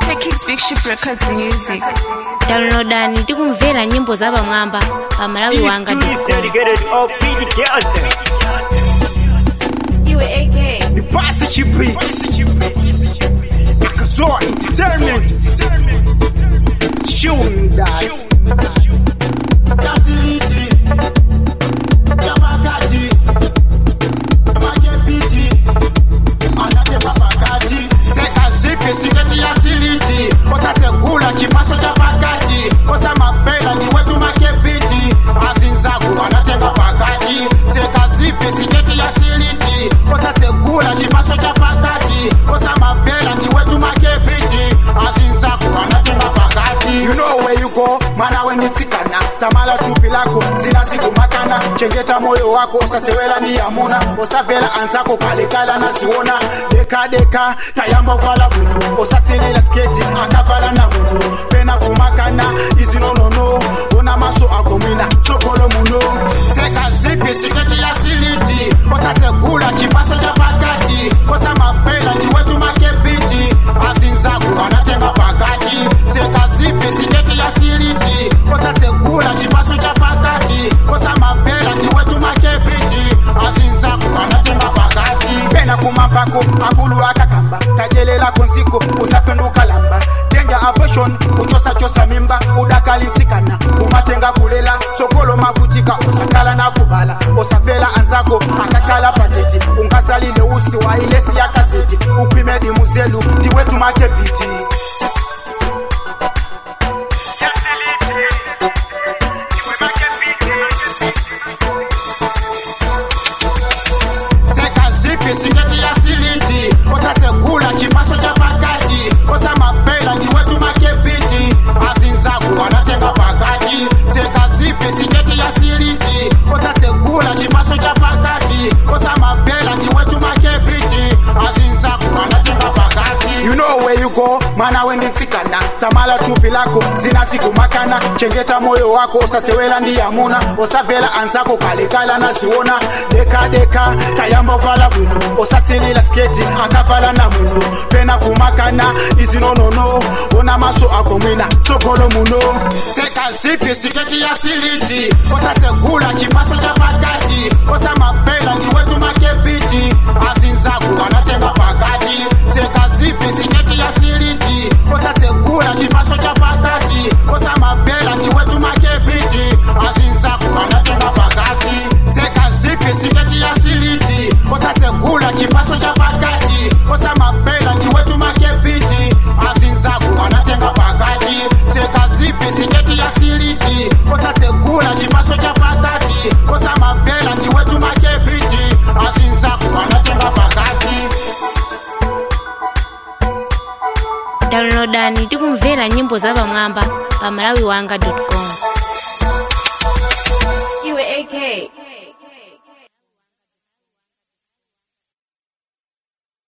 K Kicks Big Ship Records Music. downloadani tikumvera nyimbo zapamwamba pa malawi wanga dedicated of PD girls. Iwe AK. The Pasi Chipi. Akazoa Entertainment. Shooting that. Facility. Chapakati. Majepiti. Anate papakati. Seka zipi siketi ya siliti. Utasekula kipaso cha pakati. Kosa mapela ni wetu makepiti. Azinzaku anatenga pakati. Seka zipi siketi ya siliti. Utasekula kipaso cha pakati. Kosa mapela ni wetu makepiti. Azinzaku anatenga pakati. You know where you go, mana wenitsikana samala tupi lako sina siku makana chengeta moyo wako usasewela ni yamuna usavela anzako kalekala nasiona deka deka tayamba uvala buntu usasilila sketi akavala na buntu pena kumakana izinonono una maso akomwina chokolo muno seka zipi siketi ya siliti utasegula kipaso cha pakati kosa mapela ni wetu makepiti azinzaku anatenga pakati seka zipi siketi ya siliti utasekula kipaso cha pakati kosa mapela ni wetu makepiti azinzaku anatenga pakati pena kumapako akulu akakamba kajelela kunziko usapinduka lamba denja abortion kuchosachosa mimba udakalipsikana kumatenga kulela sokolo makutika usakala na kubala usafela anzako akakala pateti ungasalile usi wa ilesi ya kaseti ukwimedi muzelu ndiwetu makepiti Seka zipi siketi ya siliti utasekula kipaso cha pakati kosa mapela ni wetu makepiti azinzaku anatenga pakati seka zipi siketi ya siliti utasekula kipaso cha pakati kosa mapela ni wetu makepiti azinzaku anatenga pakati you know where you go mana wenditsikana samala tupi lako zina siku makana chengeta moyo wako usasewela ndi yamuna usavela anzako kalekala nasiona deka deka tayamba uvala bwino usasilila sketi akavala na mundu pena kumakana izinonono una maso akomwina tsogolo muno seka zipi siketi ya siliti utasegula kipaso cha pakati kosa mapela ni wetu makepiti azinzaku anatenga pakati seka zipi siketi ya siliti utasegula kipaso cha pakati kosa mapela ni wetu makepiti azinzaku anatenga pakati seka zipi siketi ya siliti utasegula kipaso cha pakati kosa mapela ni wetu makepiti azinzaku anatenga pakati seka zipi siketi ya siliti utasegula kipaso cha pakati kosa mapela ni wetu makepiti azinzaku anatenga pakati downloadani tikumvera nyimbo zapamwamba pa malawi wanga com